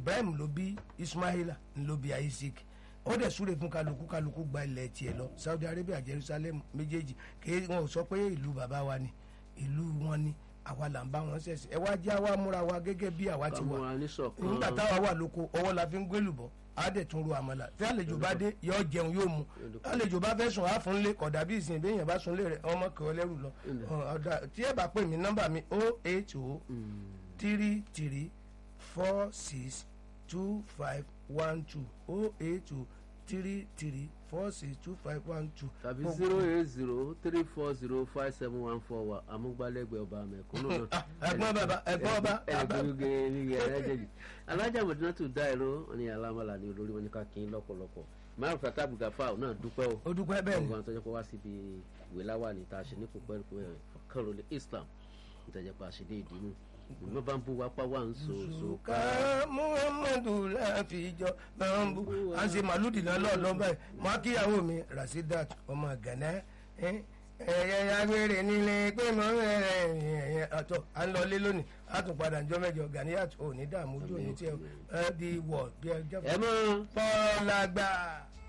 ibrahim ló bí ismaila ló bí isaac ó dẹ̀ súre fún kálukú kálukú gba ilẹ̀ tiẹ̀ lọ saudi arabia jerusalem méjèèjì kí wọn ò sọ pé ìlú bàbá wa ni ìlú wọn ni àwa là ń bá wọn ṣẹ̀ṣẹ̀ ẹ wá jẹ́ àwa múra wa gẹ́gẹ́ bí àwa ti wà kámúra níṣọ̀kan nígbà táwa wà lóko ọwọ́ la fi ń gbé lùbọ́ á dẹ̀ tún ro àmàlà tí àlejò bá dé yọ jẹun yóò mu àlejò bá fẹ́ sùn á fún lé kódà bí ìsìn béèyàn bá sùn lé rẹ̀ ọmọ kẹ́ ọ lẹ́rù lọ ọ̀dà tí ẹ bá pè mí nọ́mbà mi o eight o three three four six two five one two o eight o three three four six two five one two. tàbí zero eight zero three four zero five seven one four wa amúgbálẹ́gbẹ̀ẹ́ ọba mẹ̀kúnnù náà. ẹ̀gbọ́n bàbá ẹ̀gbọ́n ọba ẹ̀ẹ́dẹ́gbẹ̀rún ní ẹ̀ẹ́dẹ́gbẹ̀rún alájà mọ̀dínà tó dá ẹ̀rọ ní alámọ̀lá ní olórí wọn ní káàkiri lọ́pọ̀lọpọ̀ márùn fata bugafa náà dúpẹ́ o ó dúpẹ́ bẹ́ẹ̀ ni ọgbọ́n tó jẹ́ pé wá síbi ìwé láwà ní ta ṣe ní kópẹ́ ẹ̀ kọ́rọ̀lẹ̀ islam tó jẹ́ pé àṣìdé ìdínú ìmọ̀ bá ń bú wa pa wá ń so so ká muhammadu láfijọ́ máa ń bú à ń ṣe màlúùdì náà lọ́ọ̀lọ́ báyìí mo á kíyàwó mi rasidat ọmọ gànà ẹ̀yẹ agbèrè nílé pé mo ń rẹ̀ ẹ̀yẹ ọ̀tọ̀ à ń lọlé lónìí a tún padà ń jọ mẹ́jọ Ganiyat ò ní dààmú ojú òní tí ẹ di wọ̀ bí ẹ jẹ́ ẹ mọ́ fọ́ọ̀lágbà.